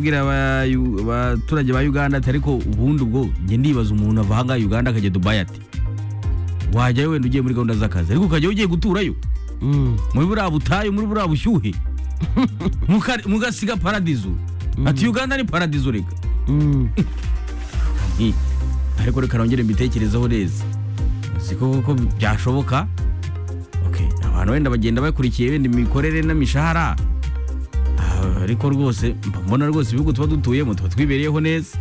kubwira abaturage ba uganda ati ariko ubundi ubwo njye ndibaza umuntu ava ahangaha uganda akajya dubayi ati wajyayo wenda ugiye muri gahunda z'akazi ariko ukajyayo ugiye guturayo muri buriya butayu muri buriya bushyuhe muka- mugasiga paradizo ati uganda ni paradizo reka Eh, ariko reka nongere mbitekerezeho neza siko koko byashoboka okay abantu wenda bagenda bakurikiye wenda imikorere n'imishahara Ah, ariko rwose mba mbona rwose ibihugu tuba dutuyemo tuba twibereyeho neza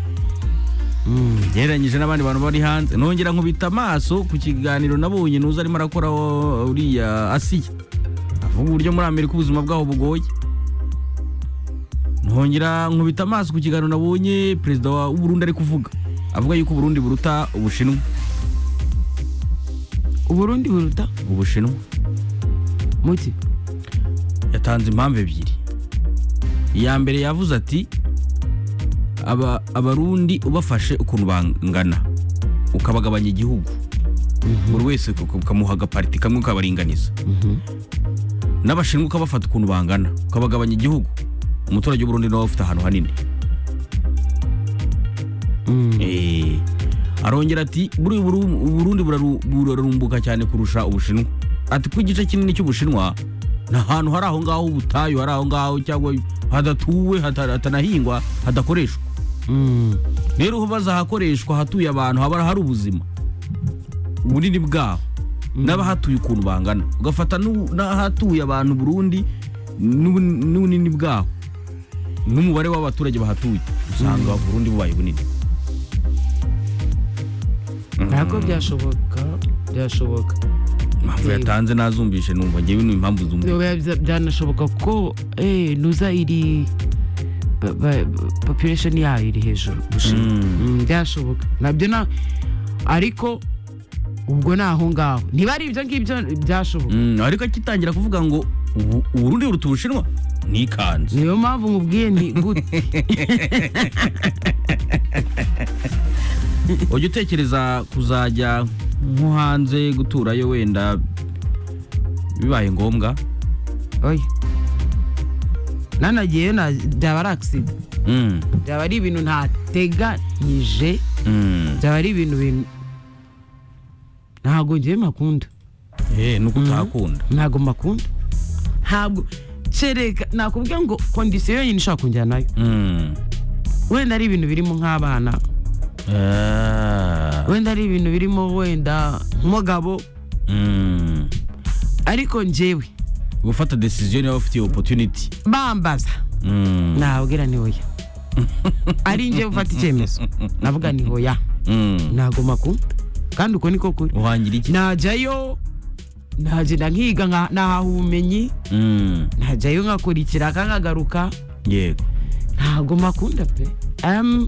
gereranyije n'abandi bantu bari hanze nongera nkubita amaso ku kiganiro nabonye nuza arimo arakora wa- uriya asiya avuga uburyo muri amerika ubuzima bwaho bugoye nongera nkubita amaso ku kiganiro nabonye perezida wa w'uburundi ari kuvuga avuga yuko uburundi buruta ubushinwa uburundi buruta ubushinwa muti yatanze impamvu ebyiri iya mbere yavuze ati aba abarundi ubafashe ukuntu bangana ukabagabanya igihugu buri wese uka- ukamuha agapariti kamwe ukabaringaniza n'abashinwa ukabafata ukuntu bangana ukabagabanya igihugu umuturage w'uburundi nawe ufite ahantu hanini Eh, arongera ati buri Buru- uburundi buraru- burarumbuka cyane kurusha ubushinwa ati ko igice kinini cy'ubushinwa ni ahantu hari aho ngaho ubutayu hari aho ngaho cyangwa hadatuwe hata- hatanahingwa hadakoreshwa rero ubu bazahakoreshwa hatuye abantu haba hari ubuzima bunini bwaho n'abahatuye ukuntu bangana ugafata n'u- n'ahatuye abantu burundi n'ubun- n'ubunini bwaho n'umubare w'abaturage bahatuye usanga burundi bubaye bunini ntabwo byashoboka byashoboka impamvu yatanze nazumvishe numva ngewe ni impamvu zumva Bya- bya- byanashoboka ko eh, nuza iri ba- ba- population yayo iri hejuru Bushinwa. Mm, byashoboka nabyo na ariko ubwo ni aho ngaho niba ari ibyo ngibyo byashoboka ariko akitangira kuvuga ngo ubu- uburundi buruta ubushinwa nikanze niyo mpamvu mubwiye nti gute ujya utekereza kuzajya nko hanze guturayo wenda bibaye ngombwa oya nanagiyeyo na- byaba ari agisida Mm, byaba ari ibintu ntateganyije mm. byaba ari ibintu bintu ntabwo ngewe makunda Eh, nuko utakunda ntabwo makunda ntabwo kereka nakubwiye ngo kondisiyo yonyine ishobora kunjyanayo Mm. wenda ari ibintu birimo nk'abana Ah, wenda ari ibintu birimo wenda nk'umugabo mm. ariko njyewe gufata decision niba ufite iyo opportunity bambaza Mm, nababwira ni hoya ari njyewe ufata icyemezo navuga ni hoya mm. ntabwo makunda kandi uko niko kuri uhangira iki najyayo nagenda nkiga nka- nahaha ubumenyi Mm, najyayo nkakurikira akangagaruka yego ntabwo makunda pe Em,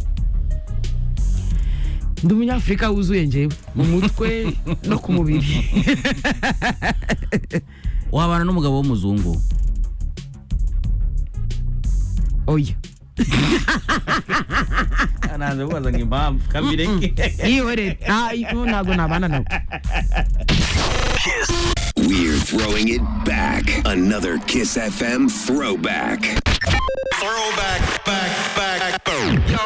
ndi umunyafurika wuzuye njyewe mu mutwe no ku mubiri wabana n'umugabo w'umuzungu oya nanze kubaza ngo impamvu kabireke yihorere Ah, i- ubu ntabwo nabana nawe We're throwing it back. Another Kiss FM throwback. Throwback, back, back, back.